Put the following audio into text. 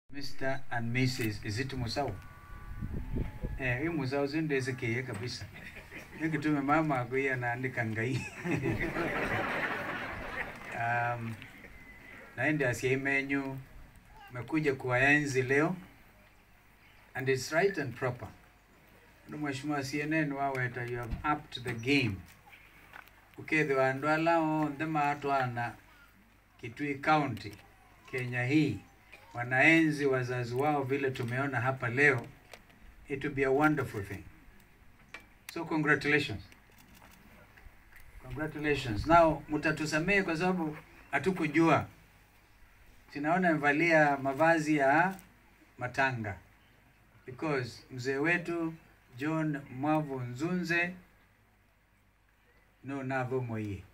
Mr. and Mrs. Is it Musau? Eh, hii Musau zinde kiye kabisa. Nikitume mama akuya anaandika ngai. um, naende asiemenyu mekuja kuwaenzi leo and it's right and proper. Ndio mheshimiwa CNN waweta you have upped the game. Ukethwa andu ala onthe matwana Kitui County Kenya hii wanaenzi wazazi wao vile tumeona hapa leo, it will be a wonderful thing. So congratulations. Congratulations. Now mtatusamehe kwa sababu hatukujua. Sinaona mvalia mavazi ya matanga because mzee wetu John Mwavu Nzunze no navo moye